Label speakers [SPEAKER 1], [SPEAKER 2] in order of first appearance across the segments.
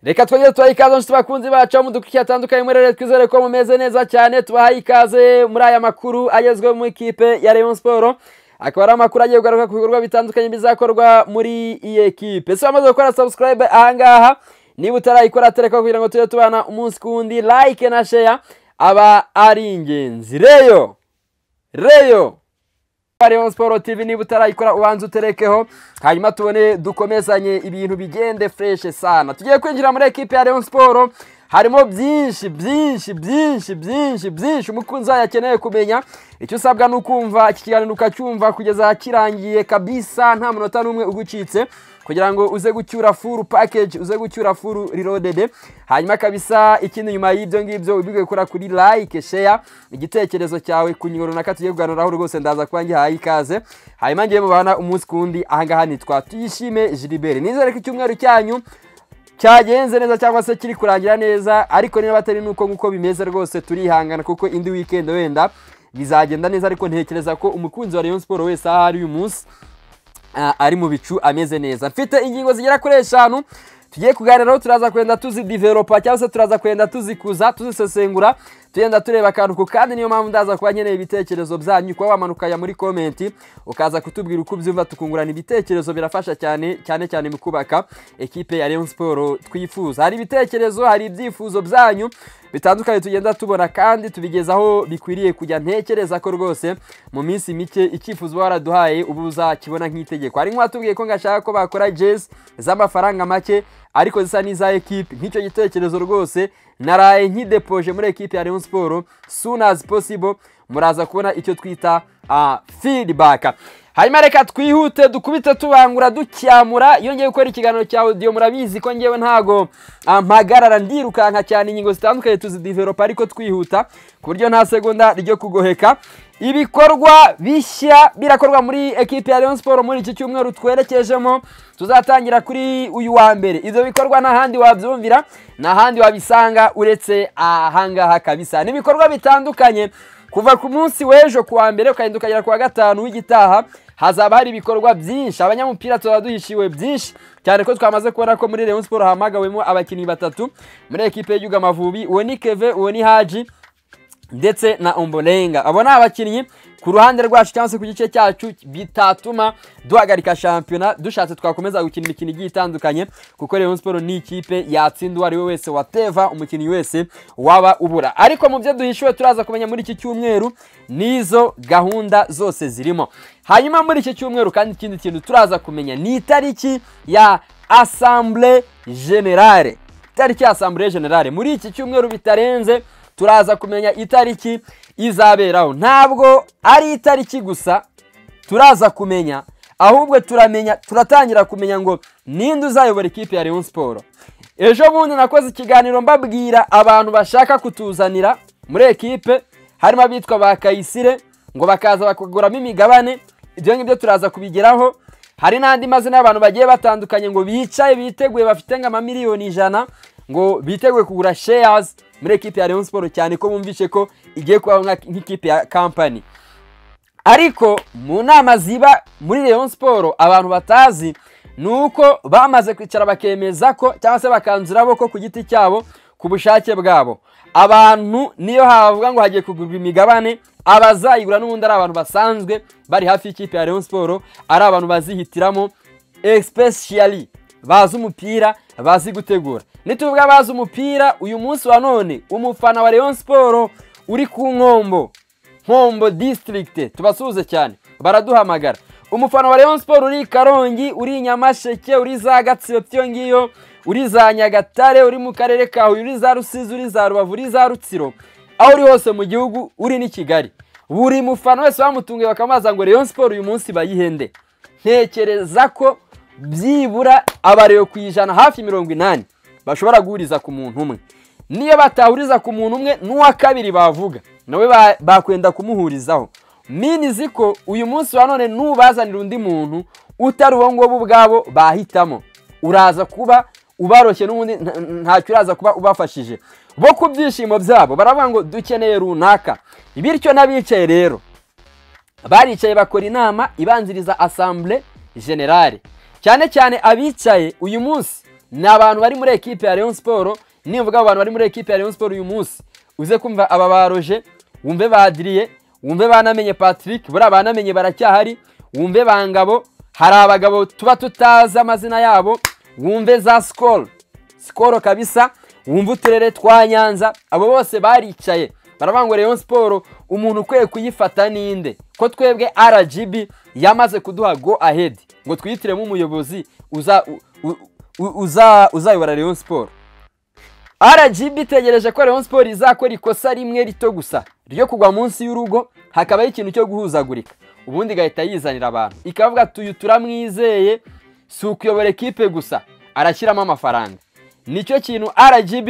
[SPEAKER 1] reka twajye tubaha ikaze nshuti bakunzi bacu mu dukurikira atandukanye muri rero twizere ko mumeze neza cyane tubahaye ikaze muri aya makuru agezweho mu ikipe ya Rayon Sport akaba ari amakuru agiye kugaruka ku bikorwa bitandukanye bizakorwa muri iyi ekipe ese wamaze gukora subscribe ahangaha niba utarayikora tereka kugira ngo tujye tubana umunsi ku wundi like na share aba ari ingenzi reyo reyo Rayon Sport TV niba utarayikora ubanza uterekeho hanyuma tubone dukomezanye ibintu bigende fresh sana tugiye kwinjira muri ekipe ya Rayon Sport harimo byinshi byinshi byinshi byinshi byinshi umukunzi wayo akeneye kumenya icyo usabwa ni ukumva iki kiganiro ukacyumva kugeza kirangiye kabisa nta munota n'umwe ugucitse kugira ngo uze gucyura furu pakeji uze gucyura furu rirodede hanyuma kabisa ikindi nyuma y'ibyo ngibyo uba gukora kuri like sheya igitekerezo cyawe ku ngingo runaka tugiye kuganiraho rwose ndaza kuba ngihaye ikaze hanyuma ngiye mubana umunsi ku wundi ahangaha nitwa tuyishime jiliberi nizere ko icyumweru cyanyu cyagenze neza cyangwa se kiri kurangira neza ariko niba batari nuko nk'uko bimeze rwose turihangana kuko indi wikendi wenda bizagenda neza ariko ntekereza ko umukunzi wa Rayon Sport wese aho ari uyu munsi ari mu bicu ameze neza mfite ingingo zigera kuri eshanu tugiye kuganiraho turaza kwenda tuzidiveropa cyangwa se turaza kwenda tuzikuza tuzisesengura tugenda tureba akantu ku kandi niyo mpamvu ndaza kuba nkeneye ibitekerezo byanyu kuba wamanuka muri komenti ukaza kutubwira uko ubyumva tukungurana ibitekerezo birafasha cyane cyane cyane mu kubaka ekipe ya Rayon Sport twifuza hari ibitekerezo hari ibyifuzo byanyu bitandukanye tugenda tubona kandi tubigeza aho bikwiriye kujya ntekereza ko rwose mu minsi mike icyifuzo uba waraduhaye ubu uzakibona nk'itegeko hari nk'uwatubwiye ko ngashaka ko bakora jezi z'amafaranga make ariko zisa n'iza ekipe nk'icyo gitekerezo rwose naraye nkidepoje muri ekipe ya Rayon Sport soon as possible muraza kubona icyo twita feedback hanyuma reka twihute dukubite tubangura ducyamura iyo ngiye gukora ikiganiro cya audio murabizi ko ngewe ntago mpagarara ndirukanka cyane ingingo zitandukanye tuzidevelopa ariko twihuta ku buryo nta segonda ryo kugoheka ibikorwa bishya birakorwa muri ekipe ya Rayon Sport muri iki cyumweru twerekejemo tuzatangira kuri uyu wa mbere ibyo bikorwa n'ahandi wabyumvira n'ahandi wabisanga uretse ahangaha kabisa ni ibikorwa bitandukanye kuva ku munsi w'ejo kuwa mbere ukagenda ukagera kuwa gatanu w'igitaha hazaba hari ibikorwa byinshi abanyamupira tuba duhishiwe byinshi cyane ko twamaze kubona ko muri Rayon Sport hahamagawemo abakinnyi batatu muri ekipe y'igihugu amavubi uwo ni keve uwo ni haji ndetse na omborenga abo ni abakinnyi ku ruhande rwacu cyangwa se ku gice cyacu bitatuma duhagarika shampiyona dushatse twakomeza gukina imikino igiye itandukanye kuko Rayon Sport ni ikipe yatsinda uwo ari we wese wateva umukinnyi wese waba ubura ariko mu byo duhishiwe turaza kumenya muri iki cyumweru n'izo gahunda zose zirimo hanyuma muri iki cyumweru kandi ikindi kintu turaza kumenya ni itariki ya assemblée générale itariki ya assemblée générale muri iki cyumweru bitarenze turaza kumenya itariki izaberaho ntabwo ari itariki gusa turaza kumenya ahubwo turamenya turatangira kumenya ngo ninde uzayobora ikipe ya Rayon Sport ejo bundi nakoze ikiganiro mbabwira abantu bashaka kutuzanira muri ekipe harimo abitwa ba Kayisire ngo bakaza bakaguramo imigabane ibyo ngibyo turaza kubigeraho hari n'andi mazina y'abantu bagiye batandukanye ngo bicaye biteguye bafite nk'amamiliyoni ijana ngo biteguye kugura shares muri ekipe ya Rayon Sport cyane ko bumvishe ko igiye kubaho nk'ikipe ya company ariko mu nama ziba muri Rayon Sport abantu batazi ni uko bamaze kwicara bakemeza ko cyangwa se bakanzurabo ko ku giti cyabo ku bushake bwabo abantu niyo havuga ngo hagiye kugurwa imigabane abazayigura n'ubundi ari abantu basanzwe bari hafi y'ikipe ya Rayon Sport ari abantu bazihitiramo especially bazi umupira bazi gutegura nituvuga bazi umupira uyu munsi wa none umufana wa Rayon Sport uri ku nkombo nkombo district tubasuhuze cyane baraduhamagara umufana wa Rayon Sport uri Karongi uri Nyamasheke uri za Gatsibo byo ngiyo uri za Nyagatare uri mu karere ka Huye uri za Rusizi uri za Rubavu uri za Rutsiro aho uri hose mu gihugu uri n'i Kigali buri mufana wese bamutunguye bakamaza ngo Rayon Sport uyu munsi bayihende ntekereza ko byibura abareba ku ijana hafi mirongo inani bashobora guhuriza ku muntu umwe niyo batahuriza ku muntu umwe n'uwa kabiri bavuga nawe bakwenda kumuhurizaho minizi ko uyu munsi wa none n'ubazanira undi muntu utari uwo ngabo ubwabo bahitamo uraza kuba ubaroshye n'ubundi ntacyo uraza kuba ubafashije bo ku byishimo byabo baravuga ngo dukeneye runaka bityo n'abicaye rero baricaye bakora inama ibanziriza asambure generale cyane cyane abicaye uyu munsi ni abantu bari muri ekipe ya Rayon Sport nivuga abantu bari muri ekipe ya Rayon Sport uyu munsi uze kumva aba baroje wumve badiriye wumve banamenye Patrick buriya banamenye baracyahari wumve bangabo hari abagabo tuba tutazi amazina yabo wumve za sikoro sikoro kabisa wumve uturere twa nyanza abo bose baricaye baravuga ngo Rayon Sport umuntu ukwiye kuyifata ninde ko twebwe RGB yamaze kuduha go ahead ngo twihitiremo umuyobozi uza u- u- uza uzayobora Rayon Sport RGB itegereje ko Rayon Sport izakora ikosa rimwe rito gusa ryo kugwa munsi y'urugo hakabaho ikintu cyo guhuzagurika ubundi igahita yizanira abantu ikavuga tuyu turamwizeye si ukuyobora ekipe gusa arashyiramo amafaranga nicyo kintu RGB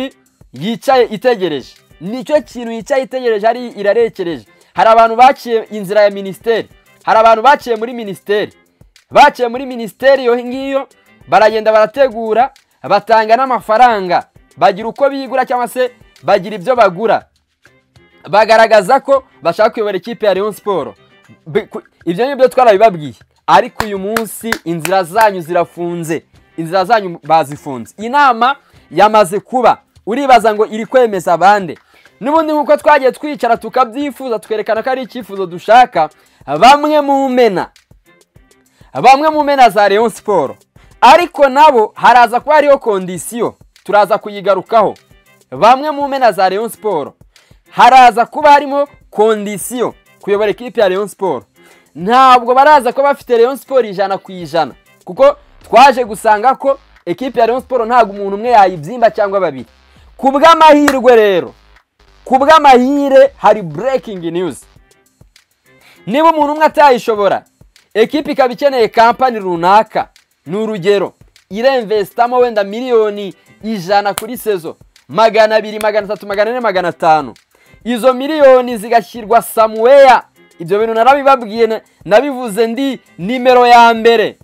[SPEAKER 1] yicaye itegereje nicyo kintu yicaye itegereje ari irarekereje hari abantu baciye inzira ya minisiteri hari abantu baciye muri minisiteri baciye muri minisiteri iyo ngiyo baragenda barategura batanga n'amafaranga bagira uko bigura cyangwa se bagira ibyo bagura bagaragaza ko bashaka kuyobora ikipe ya Rayon Sport Bi- ku- ibyo ngibyo twarabibabwiye ariko uyu munsi inzira zanyu zirafunze inzira zanyu bazifunze inama yamaze kuba uribaza ngo iri kwemeza bande n'ubundi nk'uko twagiye twicara tukabyifuza twerekana ko ari icyifuzo dushaka bamwe mu mena bamwe mu mena za Rayon Sport ariko nabo haraza kuba hariho kondisiyo turaza kuyigarukaho bamwe mu mena za Rayon Sport haraza kuba harimo kondisiyo kuyobora ikipe ya Rayon Sport ntabwo baraza kuba bafite Rayon Sport ijana ku ijana kuko twaje gusanga ko ekipe ya Rayon Sport ntabwo umuntu umwe yayibyimba cyangwa babiri ku bw'amahirwe rero ku bw'amahire hari breaking news niba umuntu umwe atayishobora ekipa ikaba ikeneye kampani runaka ni urugero iremvesitamo wenda miliyoni ijana kuri sezo magana abiri magana atatu magana ane magana atanu izo miliyoni zigashyirwa samuweya ibyo bintu narabibabwiye na- nabivuze ndi nimero ya mbere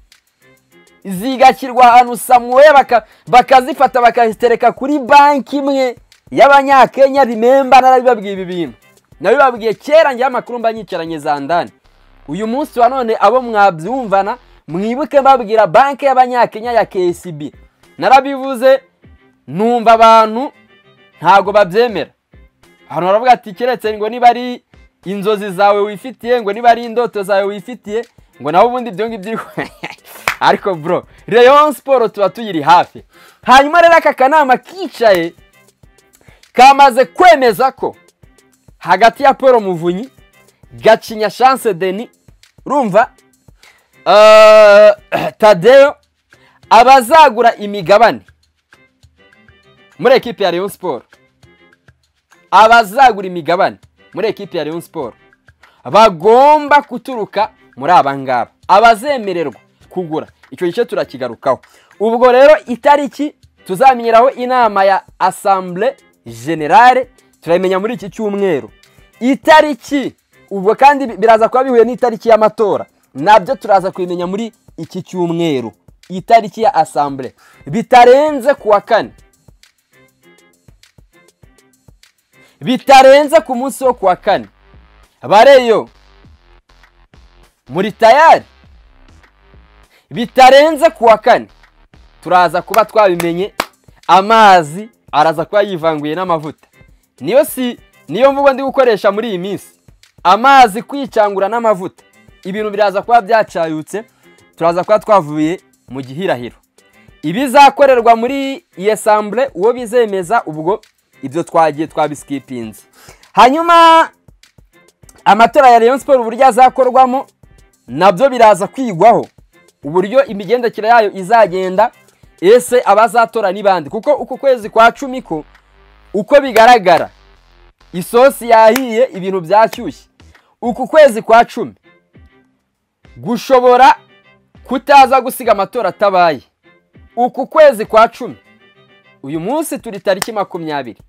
[SPEAKER 1] zigashyirwa ahantu samuwe baka- bakazifata bakazitereka kuri banki imwe y'abanyakenya bimemba narabibabwiye ibi bintu nabibabwiye kera njyewe amakuru mba nyicaranye za ndani uyu munsi wa none abo mwabyumvana mwibuke mbabwira banki y'abanyakenya ya KCB narabivuze numva abantu ntago babyemera abantu baravuga ati keretse ngo niba ari inzozi zawe wifitiye ngo niba ari indoto zawe wifitiye ngo nawe ubundi ibyo ngibyo uri- ariko bro Rayon Sport tuba tuyiri hafi hanyuma rero aka kanama kicaye kamaze kwemeza ko hagati ya Paul Muvunyi Gacinya Chance Denis urumva eh, Tadeo abazagura imigabane muri ekipe ya Rayon Sport abazagura imigabane muri ekipe ya Rayon Sport bagomba guturuka muri aba ngaba abazemererwa kugura icyo gice turakigarukaho ubwo rero itariki tuzamenyeraho inama ya assemble generale turayimenya muri iki cyumweru itariki ubwo kandi bi- biraza kuba bihuye n'itariki y'amatora nabyo turaza kubimenya muri iki cyumweru itariki ya assemble bitarenze ku wa kane bitarenze ku munsi wo ku wa kane bareyo muri tayari bitarenze ku wa kane turaza kuba twabimenye amazi araza kuba yivanguye n'amavuta niyo si niyo mvugo ndi gukoresha muri iyi minsi amazi kwicangura n'amavuta ibintu biraza kuba byacayutse turaza kuba twavuye mu gihirahiro ibizakorerwa muri iyo sambure uwo bizemeza ubwo ibyo twagiye twabisikipinze hanyuma amatora ya Rayon Sport uburyo azakorwamo nabyo biraza kwigwaho uburyo imigendekere yayo izagenda ese abazatora ni bande kuko uku kwezi kwa cumi ko uko bigaragara isosi yahiye ibintu byashyushye uku kwezi kwa cumi gushobora kutaza gusiga amatora atabaye uku kwezi kwa cumi uyu munsi turi tariki makumyabiri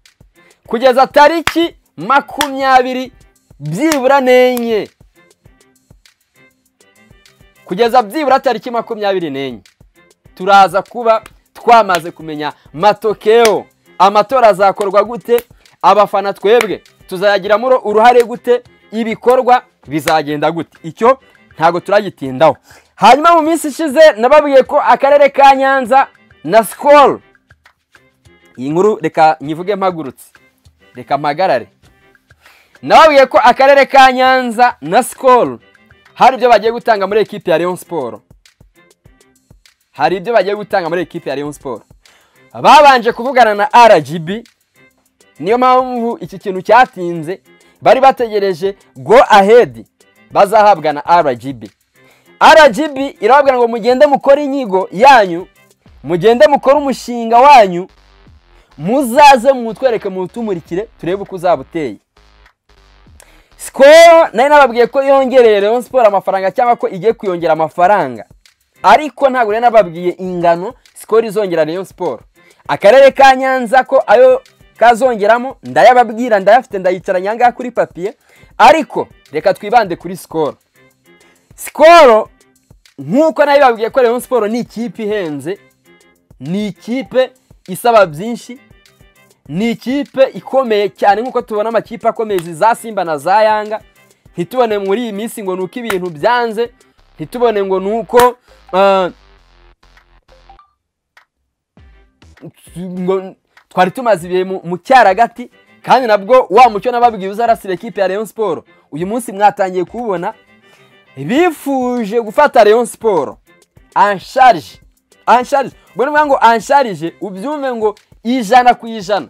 [SPEAKER 1] kugeza tariki makumyabiri byibura n'enye kugeza byibura tariki makumyabiri n'enye turaza kuba twamaze kumenya matokeo amatora azakorwa gute abafana twebwe tuzayagiramo uru- uruhare gute ibikorwa bizagenda gute icyo ntabwo turagitindaho hanyuma mu minsi ishize nababwiye ko akarere ka nyanza na sikoro iyi nkuru reka nyivuge mpagurutse reka mpagarare nababwiye ko akarere ka nyanza na sikoro hari ibyo bagiye gutanga muri ekipi ya leon siporo hari ibyo bagiye gutanga muri ekipi ya leon siporo babanje kuvugana na rgb niyo mpamvu iki kintu cyatinze bari bategereje go ahedi bazahabwa na rgb rgb irababwira ngo mugende mukore inyigo yanyu mugende mukore umushinga wanyu muzaze mutwereke mutumurikire turebe uko uzaba uteye sikoro nari nababwiye ko yongereye leon siporo amafaranga cyangwa ko igiye kuyongera amafaranga ariko ntabwo nari nababwiye ingano sikoro izongera leon siporo akarere ka nyanza ko ayo kazongeramo ndayababwira ndayafite ndayicaranye aha ngaha kuri papiye ariko reka twibande kuri sikoro sikoro nk'uko nayo babwiye ko leon siporo ni ikipe ihenze ni ikipe isaba byinshi ni ikipe ikomeye cyane nk'uko tubona amakipe akomeye izi za simba na za yanga ntitubone muri iyi minsi ngo ni uko ibintu byanze ntitubone ngo ni uko ah, ngo twari tumaze ibihe mu- mu cyaragati kandi nabwo wa mucyo nababwiye uzarasira ekipe ya leon siporo uyu munsi mwatangiye kuwubona bifuje gufata leon siporo ansharije ansharije ubwo ni ukuvuga ngo ansharije ubyumve ngo ijana ku ijana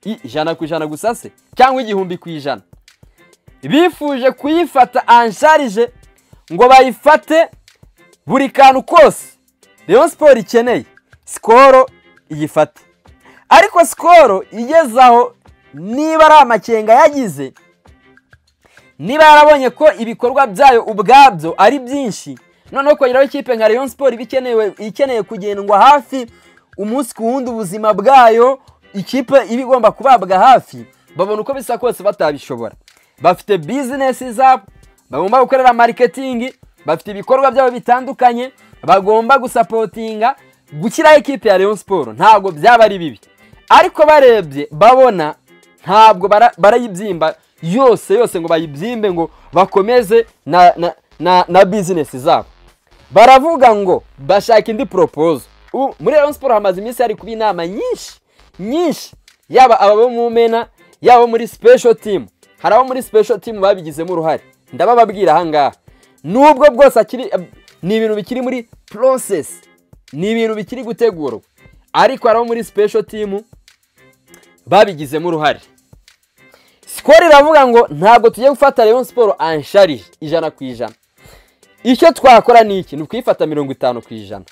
[SPEAKER 1] I- ijana ku ijana gusa se cyangwa igihumbi ku ijana bifuje kuyifata ansharije ngo bayifate buri kantu kose leon siporo ikeneye sikoro iyifate ariko sikoro igeze aho niba ari amakenga yagize niba yarabonye ko ibikorwa byayo ubwabyo ari byinshi noneho kongeraho ikipe nka leon siporo iba ikenewe- ikeneye kugendwa hafi umunsi ku wundi ubuzima bwayo ikipe iba igomba kubabwa hafi babona uko bisa kose batabishobora bafite bizinesi zabo bagomba gukorera mariketingi bafite ibikorwa byabo bitandukanye bagomba gusapotinga gushyiraho ikipe ya leon siporo ntabwo byaba ari bibi ariko barebye babona ntabwo bara- barayibyimba yose yose ngo bayibyimbe ngo bakomeze na na na, na bizinesi zabo baravuga ngo bashaka indi poropozo ubu muri Rayon Sport hamaze iminsi hari kuba inama nyinshi nyinshi yaba aba bo mu mena yaba abo muri special team hari abo muri special team babigizemo uruhare ndabababwira aha ngaha nubwo bwose akiri ni ibintu bikiri muri process ni ibintu bikiri gutegurwa ariko hari abo muri special team babigizemo uruhare sikoro iravuga ngo ntabwo tugiye gufata leon siporo ansharije ijana ku ijana icyo twakora ni iki ni ukuyifata mirongo itanu ku ijana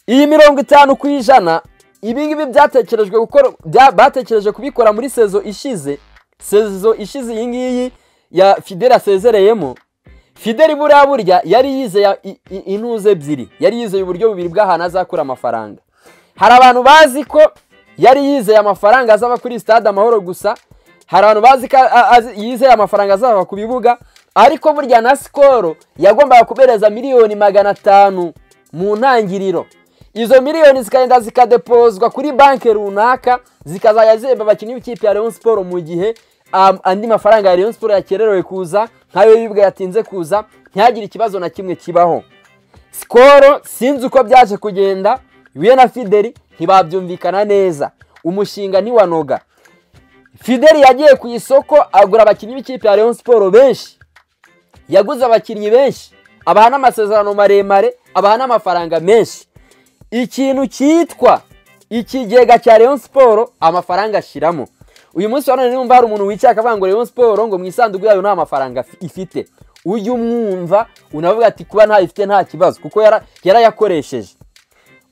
[SPEAKER 1] iyi mirongo itanu ku ijana ibingibi byatekerejwe gukora bya- batekereje kubikora muri sezo ishize sezo ishize iyi ngiyi ya fidela asezereyemo fideli buriya burya yari yizeye i- i- intuze ebyiri yari yizeye uburyo bubiri bw'ahantu azakura amafaranga hari abantu bazi ko yari yizeye amafaranga azava kuri stade amahoro gusa hari abantu bazi ko a- azi- yizeye amafaranga azava ku bibuga ariko burya na sikoro yagombaga kubereza miliyoni magana atanu mu ntangiriro izo miliyoni zikagenda zikadepozwa kuri banki runaka zikazajya zihemba abakinnyi b'ikipe ya leon siporo mu gihe um, andi mafaranga ya leon siporo yakererewe kuza nk'ayo y'ibwa yatinze kuza ntihagire ikibazo na kimwe kibaho sikoro sinzi uko byaje kugenda we na fideli ntibabyumvikana neza umushinga ntiwanoga fideli yagiye ku isoko agura abakinnyi b'ikipe ya leon siporo benshi yaguze abakinnyi benshi abaha n'amasezerano maremare abaha n'amafaranga menshi ikintu cyitwa ikigega cya leon siporo amafaranga ashyiramo uyu munsi wa none numva hari umuntu wicaye akavuga ngo leon siporo ngo mu isanduku yayo nta mafaranga afi- ifite ujye umwumva unavuga ati kuba ntayifite nta kibazo kuko yara- yarayakoresheje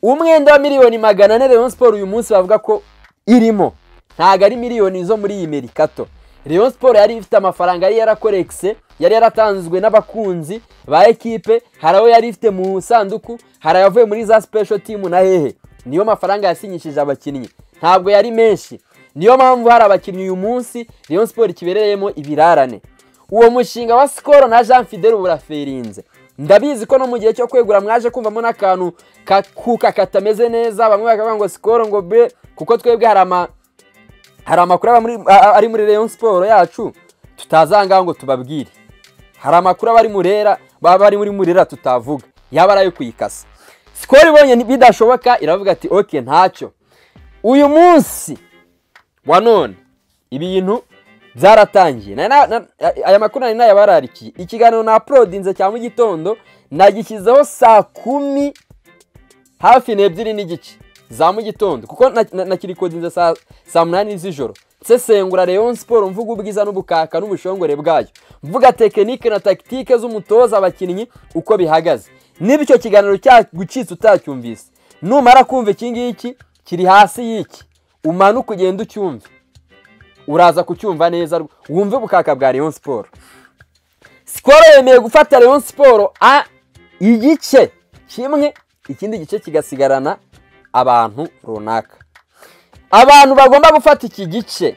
[SPEAKER 1] umwenda wa miliyoni magana ane Rayon Sport uyu munsi bavuga ko irimo ntabwo ari miliyoni zo muri iyi merikato Rayon Sport yari ifite amafaranga yari yarakorekise yari yaratanzwe n'abakunzi ba ekipe hari ayo yari ifite mu sanduku hari ayavuye muri za special team na hehe niyo mafaranga yasinyishije abakinnyi ntabwo yari menshi niyo mpamvu hari abakinnyi uyu munsi Rayon Sport kibereyemo ibirarane uwo mushinga wa sikoro na jean fidele buraferinze ndabizi ko no mu gihe cyo kwegura mwaje kumvamo n'akantu ka- kuka katameze neza bamwe bakavuga ngo sikoro ngo be kuko twebwe hari ama hari amakuru aba muri- a- a- ari muri leon siporo yacu tutazangaho ngo tubabwire hari amakuru aba ari murera baba ari muri murera tutavuga yaba ari ayo kuyikasa sikoro ibonye bidashoboka iravuga ati oke ntacyo uyu munsi wa none ibintu byaratangiye Na- na- na- aya makuru nari nayabararikiye ikiganiro na apolodinze cya mu gitondo nagishyizeho saa kumi hafi n'ebyiri n'igice za mu gitondo kuko na- na- nakirikodinze saa saa munani z'ijoro nsesengura rayon siporo mvuga ubwiza n'ubukaka n'ubushongore bwayo mvuga tekinike na takitike z'umutoza abakinnyi uko bihagaze niba icyo kiganiro cyagucitse utacyumvise numara kumva iki ngiki kiri hasi y'iki umanuke ugende ucyumve uraza kucyumva neza rw- wumve ubukaka bwa rayon siporo sikoro yemeye gufata rayon siporo a igice kimwe ikindi gice kigasigarana abantu runaka abantu bagomba gufata iki gice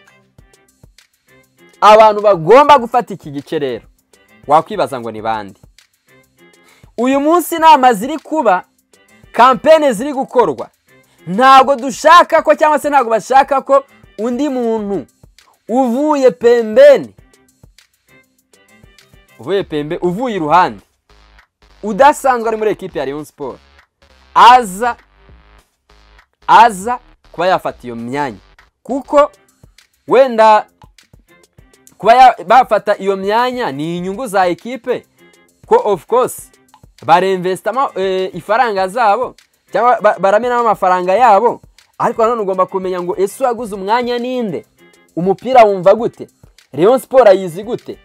[SPEAKER 1] abantu bagomba gufata iki gice rero wakwibaza ngo ni bande uyu munsi inama ziri kuba kampene ziri gukorwa ntabwo dushaka ko cyangwa se ntabwo bashaka ko undi muntu uvuye pembeni uvuye pembe uvuye iruhande udasanzwe ari muri ekipe ya Rayon Sport aza aza kuba yafata iyo myanya kuko wenda kuba ya- bafata iyo myanya ni inyungu za ekipe ko of course baremvesitamo ifaranga zabo cyangwa ba- baramenamo amafaranga yabo ariko nanone ugomba kumenya ngo ese uwaguze umwanya ninde umupira wumva gute Rayon Sport ayizi gute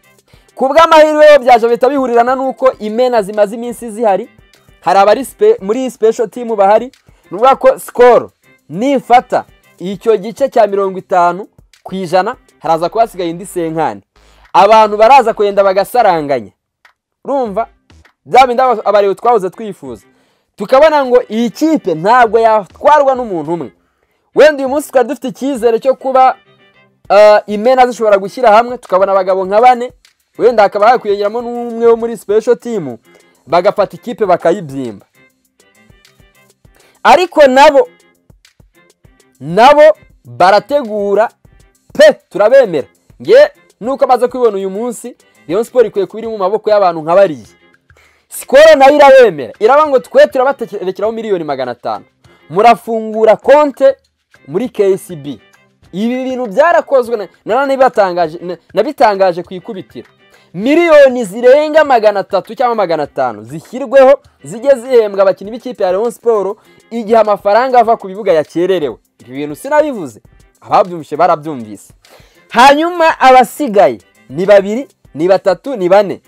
[SPEAKER 1] ku bw'amahirwe yo byaje bihita bihurirana n'uko imena zimaze iminsi zihari hari abari spe- muri special team bahari ni ukuvuga ko sikoro nifata icyo gice cya mirongo itanu ku ijana haraza kuba hasigaye indi senkani abantu baraza kwenda bagasaranganya urumva bya bindi aba- abarewe twahoze twifuza tukabona ngo iyi kipe ntabwo yatwarwa n'umuntu umwe wenda uyu munsi twari dufite icyizere cyo kuba ah, imena zishobora gushyira hamwe tukabona abagabo nka bane wenda hakaba hakwiyongeramo n'umwe wo muri special team bagafata ikipe bakayibyimba ariko nabo nabo barategura pe turabemera nge nuko amaze kubibona uyu munsi Rayon Sport ikwiye kuba iri mu maboko y'abantu nka bariya sikoro nayo irabemera iraba ngo twe turabaterekeraho miliyoni magana atanu murafungura konte muri KCB ibi bintu byarakozwe na- nanone bibatangaje- na- nabitangaje ku ikubitiro miliyoni zirenga magana atatu cyangwa magana atanu zishyirweho zijye zihembwa abakinnyi b'ikipe ya Rayon Sport igihe amafaranga ava ku bibuga yakererewe ibi bintu sinabivuze ababyumvise barabyumvise hanyuma abasigaye ni babiri ni batatu ni bane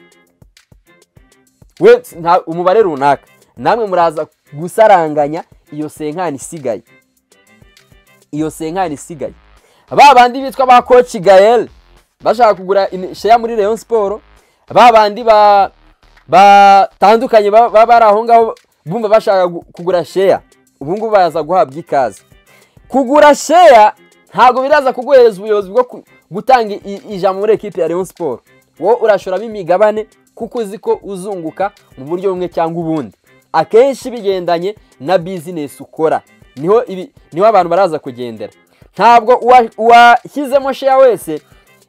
[SPEAKER 1] we nta- umubare runaka namwe muraza gusaranganya iyo senkani isigaye iyo senkani isigaye ba bandi bitwa ba koci gayel bashaka kugura imi- sheya muri rayon siporo ba bandi ba- batandukanye ba- baba bari aho ngaho bumva bashaka gu- kugura sheya ubu ngubu baza guhabwa ikaze kugura sheya ntabwo biraza kuguhereza ubuyobozi bwo ku- gutanga i- ijambo muri ekipe ya Rayon Sport wowe urashoramo imigabane kuko uzi ko uzunguka mu buryo bumwe cyangwa ubundi akenshi bigendanye na bizinesi ukora niho ibi- niho abantu baraza kugendera ntabwo uwa- uwashyizemo sheya wese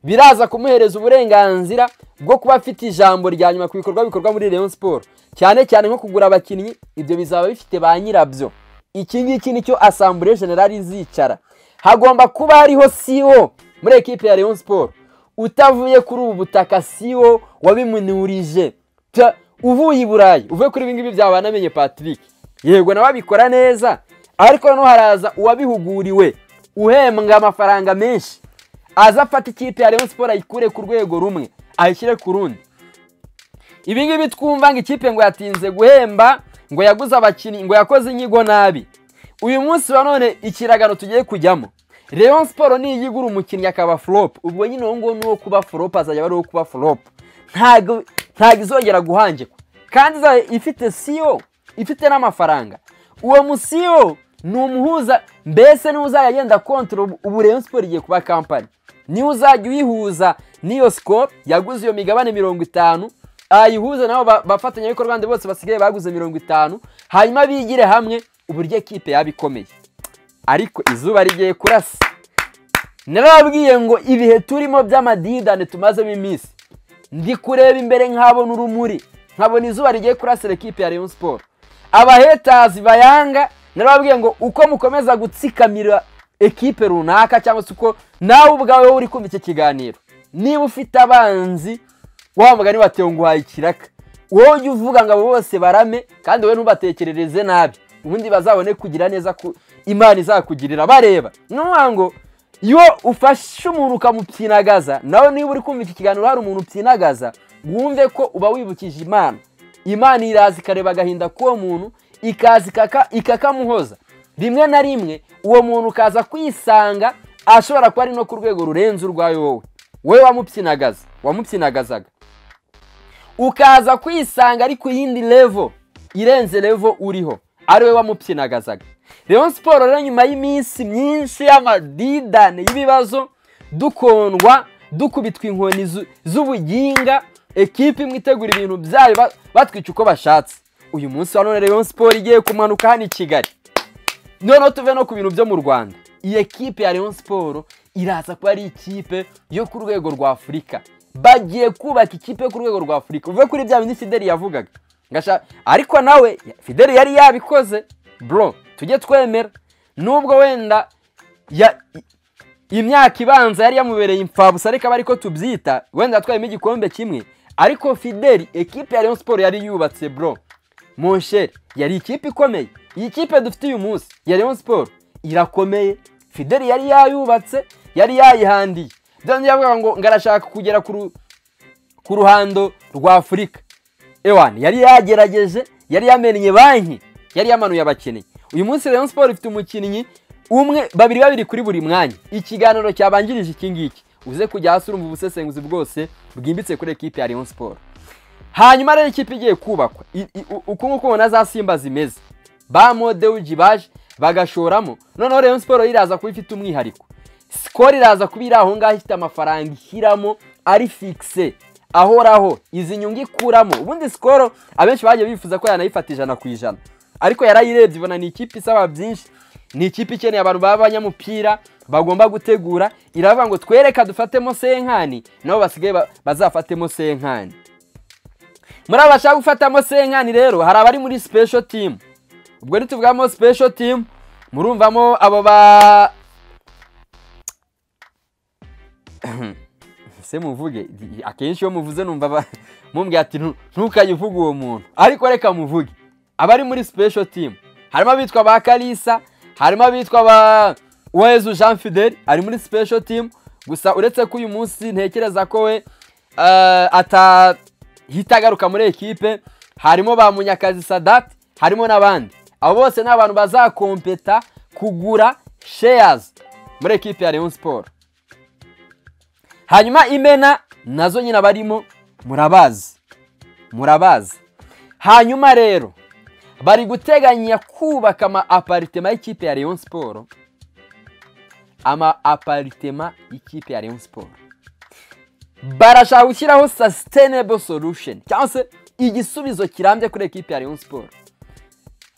[SPEAKER 1] biraza kumuhereza uburenganzira bwo kuba afite ijambo rya nyuma ku bikorwa bikorwa muri Rayon Sport cyane cyane nko kugura abakinnyi ibyo bizaba bifite ba nyirabyo iki ngiki nicyo asambure generali izicara hagomba kuba hariho CEO muri ekipe ya Rayon Sport utavuye kuri ubu butaka CEO wabimunurije Ta- uvuye i Burayi uvuye kuri ibi ngibi byaba namenye Patrick yego nawe abikora neza ariko noneho haraza uwabihuguriwe uhembwa amafaranga menshi aza afata ikipe ya Rayon Sport ayikure ku rwego rumwe ayishyire ku rundi ibi ngibi twumva ngo ikipe ngo yatinze guhemba ngo yaguze abakinnyi ngo yakoze inyigo nabi uyu munsi wa none ikiragano tugiye kujyamo Rayon Sport niyigura umukinnyi akaba flop ubwo nyine uwo nguwo ni uwo kuba flop azajya ari uwo kuba flop ntabwo ntabwo izongera guhangikwa kandi izaba ifite CEO ifite n'amafaranga uwo mu CEO ni umuhuza mbese niwe uzajya agenda kontoro ubu Rayon Sport igiye kuba kampani niwe uzajya uyihuza n'iyo score yaguze iyo migabane mirongo itanu ayihuze nabo ba- bafatanyabikorwa ndi bose basigaye baguze mirongo itanu hanyuma bigire hamwe uburyo ekipe yaba ikomeye ariko izuba rigiye kurasa narababwiye ngo ibihe turimo by'amadidane tumazemo iminsi ndi kureba imbere nkabona urumuri nkabona izuba rigiye kurasira ekipe ya Rayon Sport abahetazi bayanga narababwiye ngo uko mukomeza gutsikamira ekipe runaka cyangwa se uko nawe ubwawe wowe uri kumva iki kiganiro niba ufite abanzi wa mugani batewe ngo uhaye ikiraka wowe ujye uvuga ngo abo bose barame kandi wowe ntubatekerereze nabi ubundi bazabone kugira neza ku imana izakugirira bareba ni ukuvuga ngo iyo ufashe umuntu ukamupyinagaza nawe niba uri kumva iki kiganiro hari umuntu upyinagaza wumve ko uba wibukije imana imana iraza ikareba agahinda k'uwo muntu ikaza ikaka- ikakamuhoza rimwe na rimwe uwo muntu ukaza kwisanga ashobora kuba ari no ku rwego rurenze urwawe wowe wowe wamupyinagaza wamupyinagazaga ukaza kwisanga ari ku yindi levo irenze levo uriho ari we wamupyinagazaga rero siporo rero nyuma y'iminsi myinshi y'amadidane y'ibibazo dukondwa dukubitwa inkoni zu- z'ubuginga ekipe imwe itegura ibintu byayo ba- batwica uko bashatse uyu munsi wa none rero siporo igiye kumanuka hano i kigali noneho tuve no ku bintu byo mu rwanda iyi ekipe ya Rayon siporo iraza kuba ari ikipe yo ku rwego rwa afurika bagiye kubaka ikipe yo ku rwego rwa afurika uve kuri bya bindi fideli yavugaga Ngasha- ariko nawe fideli yari yabikoze bro tujye twemera nubwo wenda ya- imyaka ibanza yari yamubereye imfabusa ariko aba ariko tubyita wenda yatwayemo igikombe kimwe ariko fideli ekipe ya Rayon siporo yari yubatse bro monsheri yari ikipe ikomeye iyi kipe dufite uyu munsi ya Rayon siporo irakomeye fideli yari yayubatse yari yayihandiye byongeye yavuga ngo ngo arashaka kugera ku ru- ku ruhando rwa afurika ewani yari yagerageje yari yamennye banki yari yamanuye abakinnyi uyu munsi Rayon Sport ifite umukinnyi umwe babiri babiri kuri buri mwanya ikiganiro cyabanjirije iki ngiki uze kujya hasi urumva ubusesenguzi bwose bwimbitse kuri ekipe ya Rayon Sport hanyuma rero ikipe igiye kubakwa I- i- u- uku nguku ubona za simba zimeze ba modewuji baje bagashoramo noneho Rayon Sport iraza kuba ifite umwihariko sikoro iraza kuba iri aho ngaho ifite amafaranga ishyiramo ari fikise ahoraho izi nyungu ikuramo ubundi sikoro abenshi bagiye bifuza ko yanayifata ijana ku ijana ariko yarayirebye ibona ni ikipe isaba byinshi ni ikipe ikeneye abantu b'abanyamupira bagomba gutegura iravuga ngo twereka dufatemo senkani nabo basigaye ba- bazafatemo senkani muri aba bashaka gufatamo senkani rero hari abari muri special team ubwo ntituvugamo special team murumvamo abo ba se muvuge akenshi iyo muvuze numva ba- mumbwira ati "Ntu- ntukajye uvuga uwo muntu ariko reka muvuge abari muri special team harimo abitwa ba kalisa harimo abitwa ba uwezu jean fidel ari muri special team gusa uretse ko uyu munsi ntekereza ko we eh, atahita agaruka muri ekipe harimo ba munyakazi sadati harimo n'abandi abo bose ni abantu bazakompeta kugura shares muri ekipe ya Rayon Sport hanyuma imena nazo nyine abarimo murabazi murabazi hanyuma rero bari guteganya kubaka ama aparitema y'ikipe ya Rayon Sport ama aparitema y'ikipe ya Rayon Sport barashaka gushyiraho sustainable solution cyangwa se igisubizo kirambye kuri ekipe ya Rayon Sport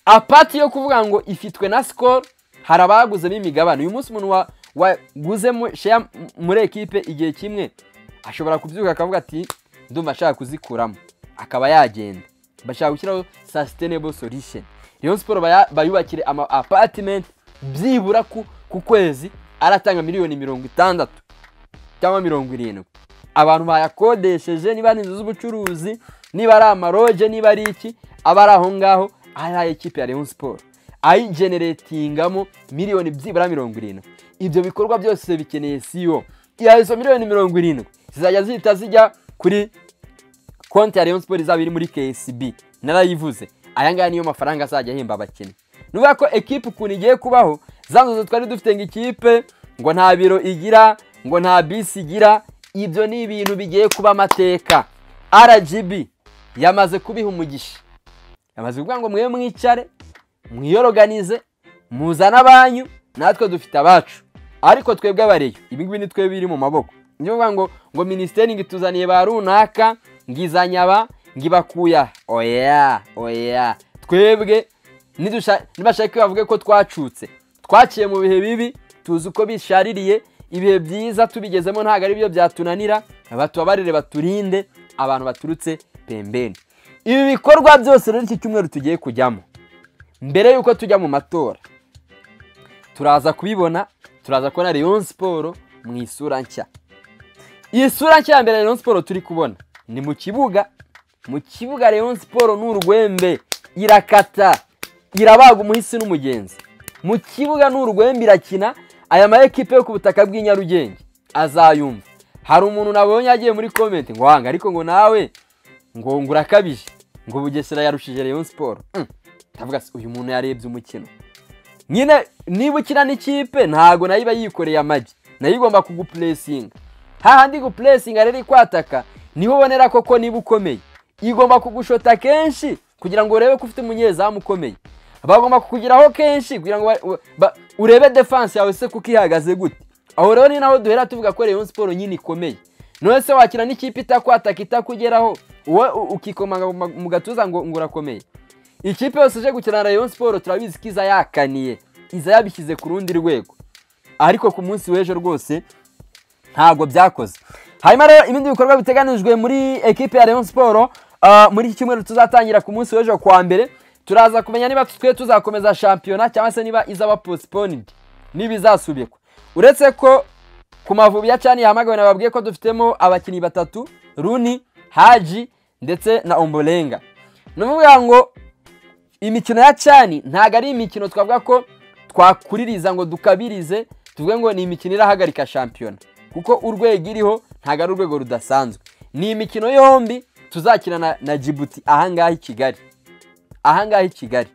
[SPEAKER 1] apati yo kuvuga ngo ifitwe na sikoro hari abaguzemo imigabane uyu munsi umuntu wa- waguze mu- share m- muri ekipe igihe kimwe ashobora kubyuka akavuga ati ndumva ashaka kuzikuramo akaba yagenda bashaka gushyiraho sustainable solution rero siporo baya- bayubakire ama apartment byibura ku, ku kwezi aratanga miliyoni mirongo itandatu cyangwa mirongo irindwi abantu bayakodesheje niba ari inzu z'ubucuruzi niba ari amaroje niba ari iki aba ari aho ngaho ari aya ekipe ya Rayon Sport ayigeneretingamo miliyoni byibura mirongo irindwi ibyo bikorwa byose bikeneye CEO iya izo miliyoni mirongo irindwi zizajya zihita zijya kuri konti ya Rayon Sport izaba iri muri KCB narayivuze aya ngaya niyo mafaranga azajya ahemba abakinnyi nuvuga ko ekipe ukuntu igiye kubaho za nzozi twari dufite ngo ikipe ngo nta biro igira ngo nta bisi igira ibyo ni ibintu bigiye kuba amateka RGB yamaze kubiha umugisha yamaze kuvuga ngo mwe mwicare mwiyoroganize muzane abanyu natwe dufite abacu ariko twebwe abareyo ibi ngibi ni twe biri mu maboko ni ukuvuga ngo ngo minisiteri ngo ituzaniye ba runaka ngo izanye aba ngo ibakuye aha oya oya twebwe nidusha- nibashaka bavuge ko twacutse twaciye mu bihe bibi tuzi uko bishaririye ibihe byiza tubigezemo ntabwo ari byo byatunanira batubabarire baturinde abantu baturutse pembeni ibi bikorwa byose rero iki cyumweru tugiye kujyamo mbere y'uko tujya mu matora turaza kubibona turaza kubona Rayon siporo mu isura nshya iyi sura nshya ya mbere Rayon siporo turi kubona ni mu kibuga mu kibuga Rayon siporo ni urwembe irakata irabaga umuhisi n'umugenzi mu kibuga ni urwembe irakina aya ma ekipe yo ku butaka bw'i Nyarugenge azayumva hari umuntu nabonye yagiye muri komenti ngo wanga ariko ngo nawe ngo ngo urakabije ngo bugesera yarushije Rayon siporo ndavuga se uyu muntu yarebye umukino nyine niba ukina n'ikipe ntabwo nayo iba yikoreye amagi nayo igomba kugupuresinga hahandi gupuresinga rero ikwataka niho ubonera koko niba ukomeye igomba kugushota kenshi kugira ngo urebe ko ufite umunyezamu ukomeye bagomba kukugeraho kenshi kugira ngo ba- ba- urebe defanse yawe se kuko ihagaze gute aho rero ni naho duhera tuvuga ko Rayon siporo nyine ikomeye none se wakina n'ikipe itakwataka itakugeraho wowe u- ukikomanga mu ma- mu gatuza ngo ngo urakomeye ikipe yose ije gukina na Rayon siporo turabizi ko iza yakaniye iza yabishyize ku rundi rwego ariko ku munsi w'ejo rwose ntabwo byakoze hanyuma rero ibindi bikorwa biteganijwe muri ekipe ya Rayon Sport ah, muri iki cyumweru tuzatangira ku munsi w'ejo ku wa mbere turaza kumenya niba twe tuzakomeza shampiyona cyangwa se niba izaba postponed niba izasubikwa uretse ko ku mavubi ya cani yahamagawe nababwiye ko dufitemo abakinnyi batatu Runi Haji ndetse na Ombolenga ni ukuvuga ngo imikino ya cani ntabwo ari imikino twavuga ko twakuririza ngo dukabirize tuvuge ngo ni imikino irahagarika shampiyona kuko urwego iriho ntabwo ari urwego rudasanzwe ni imikino yombi tuzakina na, na Djibouti ahangaha i Kigali ahangaha i Kigali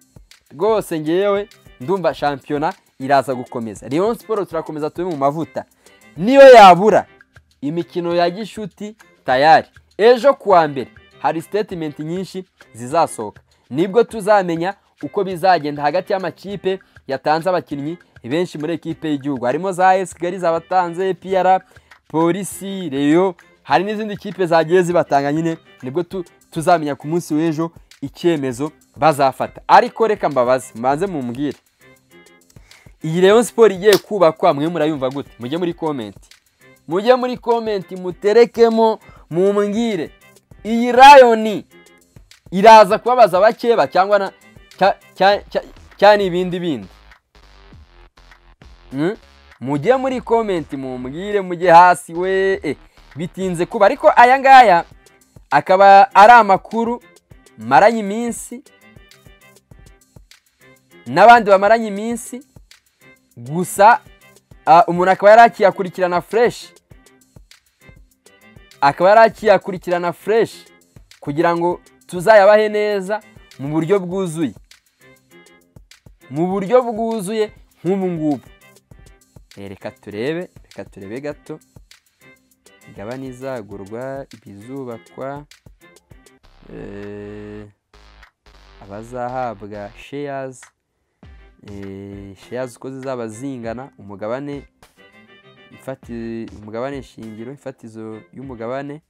[SPEAKER 1] rwose ngewe ndumva shampiyona iraza gukomeza Rayon Sport turakomeza tube mu mavuta niyo yabura imikino ya gishuti tayari ejo kuwa mbere hari statement nyinshi zizasohoka nibwo tuzamenya uko bizagenda hagati y'amakipe yatanze abakinnyi benshi muri ekipe y'igihugu harimo za AS Kigali zabatanze PRA polisi reyo hari n'izindi kipe zagiye zibatanga nyine nibwo tu- tuzamenya ku munsi w'ejo icyemezo bazafata ariko reka mbabaze mbanze mumbwire iyi Rayon siporo igiye kubakwa mwe murayumva gute mujye muri komenti mujye muri komenti muterekemo mumbwire iyi rayoni iraza kubabaza abakeba cyangwa na cya- cya- cya- cyane ibindi bindi Mm? mujye muri komenti mumbwire mujye hasi we eh, bitinze kuba ariko aya ngaya akaba ari amakuru maranye iminsi n'abandi bamaranye iminsi gusa ah, umuntu akaba yari akiyakurikirana fureshi akaba yari akiyakurikirana fureshi kugira ngo tuzayabahe neza mu buryo bwuzuye mu buryo bwuzuye nk'ubu ngubu Eh, reka turebe reka turebe gato imigabane izagurwa ibizubakwa eh, abazahabwa sheyazi sheyazi uko zizaba zingana umugabane ifati umugabane shingiro ifatizo y'umugabane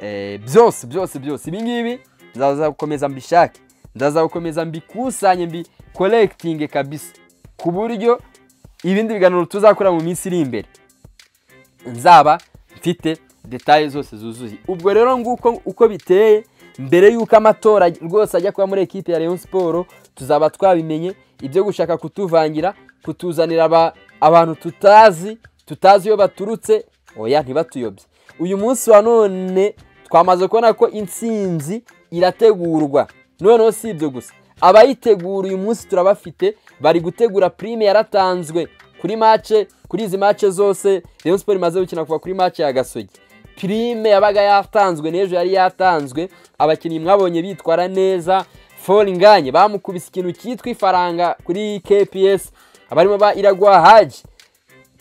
[SPEAKER 1] Eh, byose byose byose ibi ngibi nzaza gukomeza mbishake ndaza gukomeza mbikusanye mbikorekitinge kabisa ku buryo ibindi biganiro tuzakora mu minsi iri imbere nzaba mfite detaye zose zuzuye ubwo rero nguko uko biteye mbere y'uko amatora rwose ajya kuba muri ekipe ya Rayon Sport tuzaba twabimenye ibyo gushaka kutuvangira kutuzanira aba- abantu tutazi tutazi iyo baturutse oya ntibatuyobye uyu munsi wa none twamaze kubona ko intsinzi irategurwa noneho si ibyo gusa abayitegura uyu munsi turabafite bari gutegura prime yaratanzwe kuri mace kuri izi mace zose Rayon Sport imaze gukina kuva kuri mace ya Gasogi pirime yabaga yatanzwe n'ejo yari yatanzwe abakinnyi mwabonye bitwara neza foringanye bamukubise ikintu cyitwa ifaranga kuri kps abarimo ba iragwa haji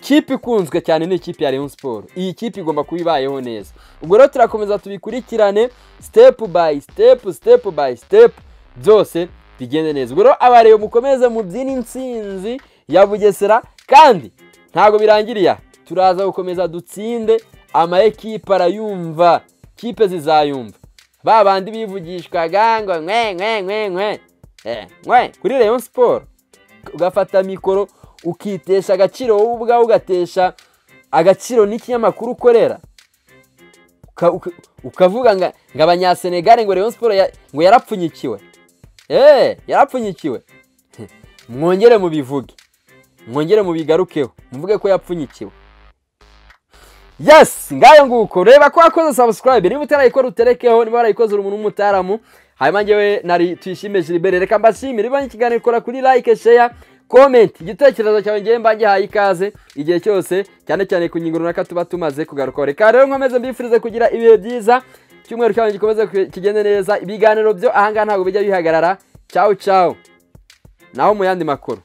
[SPEAKER 1] kipe ikunzwe cyane ni ikipe ya Rayon Sport iyi kipe igomba kuba ibayeho neza ubwo rero turakomeza tubikurikirane step by step step by step byose bigende neza ubwo rero abareba mukomeze mubyina intsinzi ya Bugesera kandi ntabwo birangiriye aha. turaza gukomeza dutsinde ama ekipe arayumva kipe zizayumva ba bandi bivugishwaga ngo nkwe nkwe nkwe nkwe Eh, nkwe kuri Rayon Sport ugafata mikoro ukitesha agaciro wowe ubwawe ugatesha agaciro n'ikinyamakuru ukorera Uka- uka- ukavuga nga- ngo abanyasenegare ngo Rayon Sport ya- ngo yarapfunyikiwe Eh, yarapfunyikiwe mwongere mubivuge mwongere mubigarukeho muvuge ko yapfunyikiwe yesi ngayo nguko reba ko wakoze sabusikarayibe niba utarayikora uterekeho niba warayikoze uri umuntu w'umutaramu hanyuma njyewe nari tuyishime Gilbert reka mbashimire niba n'ikiganiro kora kuri like share comment igitekerezo cyawe ngewe mba ngihaye ikaze igihe cyose cyane cyane ku ngingo runaka tuba tumaze kugarukaho reka rero nkomeze mbifurize kugira ibihe byiza icyumweru cyawe gikomeze ku- kigende neza ibiganiro byo ahangaha ntabwo bijya bihagarara cyawu cyawu naho mu yandi makuru